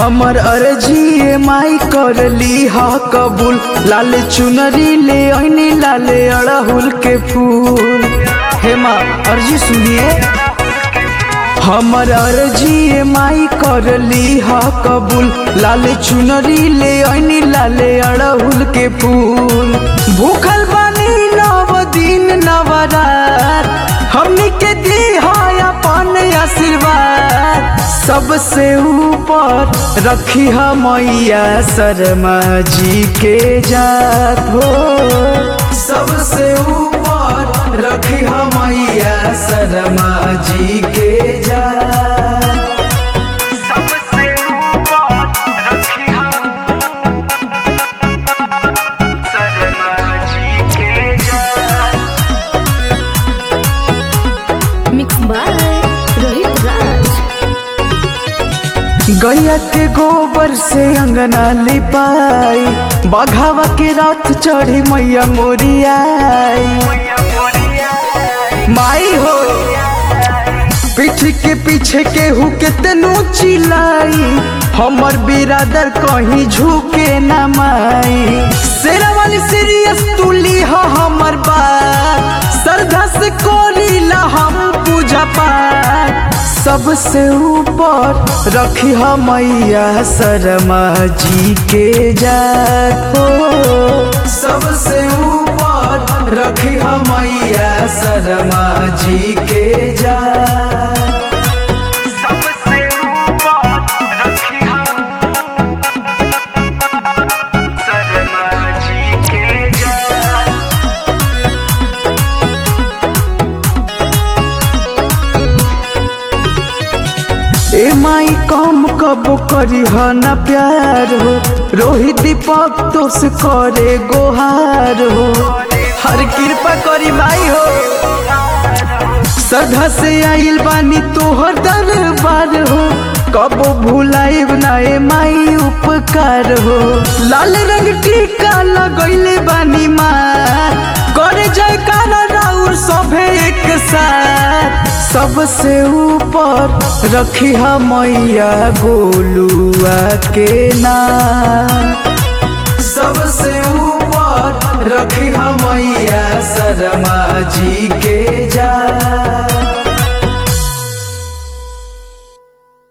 हमर अर्जी माई कर ली हा कबूल लाल चुनरी ले ऐनी लाले अड़हुल के फूल हे माँ अर्जी सुनिए हमर अर्जी माई कर ली हा कबूल लाल चुनरी ले ऐनी लाले अड़हुल के फूल भूखल बानी नव दिन नवरात हमनी के दी है अपन आशीर्वाद सबसे ऊपर रखी है मैया शर्मा जी के जात हो सबसे ऊपर रखी है मैया शर्मा जी के जात सबसे ऊपर रखी हम शर्मा जी के जान Mixed by Rohit Raj. गैया के गोबर से अंगना लिपाई बघावा के रात चढ़ी मैया मोरियाई मैया मोरिया माई हो पीठ के पीछे केहू के तेनू चिलाई हमर बिरादर कहीं झुके न माई शेरा वाली सीरियस तुली हो हमर बात श्रद्धा से कोरीला हम पूजा पाठ सबसे ऊपर रखी हो मैया शर्मा जी के जात हो सबसे ऊपर रखी हो मैया शर्मा जी के जात सबसे ऊपर रखी हम शर्मा जी के जान ए माई कम कब करी ह न प्यार हो रोहित दीपक तो से करे गोहार हो हर कृपा करी माई हो सदा से आइल बानी तोहर दरबार हो कबो भुलाइब ना ए माई उपकार हो लाल रंग टीका लगैले बानी माँ करे जयकारा राउर सभे एक साथ सबसे ऊपर रखी हा मैया गोलुआ के नाम सबसे ऊपर रखी हा मैया शर्मा जी